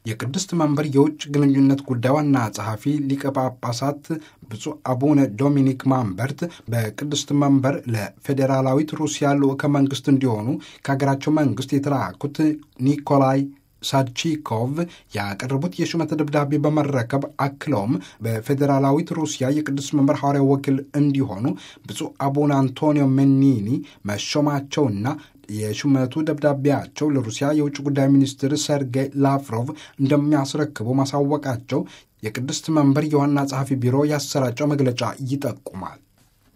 የቅድስት መንበር የውጭ ግንኙነት ጉዳይ ዋና ጸሐፊ ሊቀ ጳጳሳት ብፁዕ አቡነ ዶሚኒክ ማንበርት በቅድስት መንበር ለፌዴራላዊት ሩሲያ ልዑከ መንግስት እንዲሆኑ ከሀገራቸው መንግስት የተላኩት ኒኮላይ ሳድቺኮቭ ያቀረቡት የሹመት ደብዳቤ በመረከብ አክለውም በፌዴራላዊት ሩሲያ የቅዱስ መንበር ሐዋርያው ወኪል እንዲሆኑ ብፁዕ አቡነ አንቶኒዮ ሜኒኒ መሾማቸውና የሹመቱ ደብዳቤያቸው ለሩሲያ የውጭ ጉዳይ ሚኒስትር ሰርጌይ ላቭሮቭ እንደሚያስረክቡ ማሳወቃቸው የቅድስት መንበር የዋና ጸሐፊ ቢሮ ያሰራጨው መግለጫ ይጠቁማል።